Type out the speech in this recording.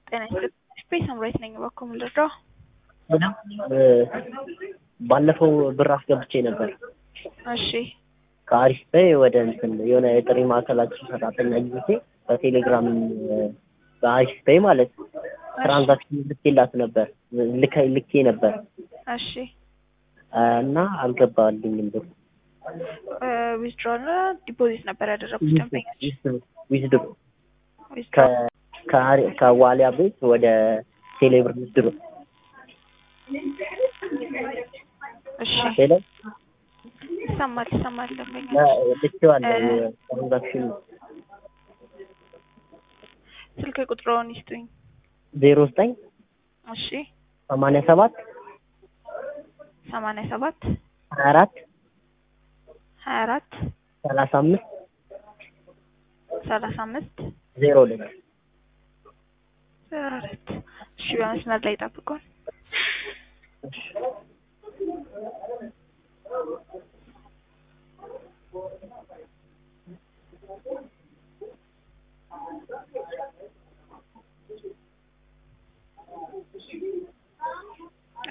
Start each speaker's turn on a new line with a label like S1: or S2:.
S1: ጤና ይስጥልኝ። ስፔስ ሳምራዊት ነኝ። እባክዎ ምን ልርዳው?
S2: ባለፈው ብር አስገብቼ ነበር
S1: እሺ
S2: ከአሪፍ ላይ ወደ እንትን የሆነ የጥሪ ማዕከላችን ሰራተኛ ጊዜ በቴሌግራም በአሪፍ ፔይ ማለት ትራንዛክሽን ልኬላት ነበር ልከ ልኬ ነበር
S1: እሺ
S2: እና አልገባልኝም ብር
S1: ዊዝድሮል ዲፖዚት ነበር ያደረጉት ደንበኞች
S2: ዊዝድሮ
S1: ዊዝድሮ
S2: ከዋሊያ ቤት ወደ ቴሌብር ዊዝድሮ
S1: እሺ
S2: ሄሎ
S1: ይሰማል ይሰማል ደንበኞች
S2: ልኬዋለሁ ትራንዛክሽን
S1: ስልክ ቁጥሮውን ይስጡኝ
S2: ዜሮ ዘጠኝ
S1: እሺ
S2: ሰማንያ ሰባት
S1: ሰማንያ ሰባት
S2: ሀያ አራት
S1: ሀያ አራት
S2: ሰላሳ አምስት
S1: ሰላሳ አምስት
S2: ዜሮ ሁለት
S1: ዜሮ ሁለት እሺ በመስመር ላይ ጠብቁን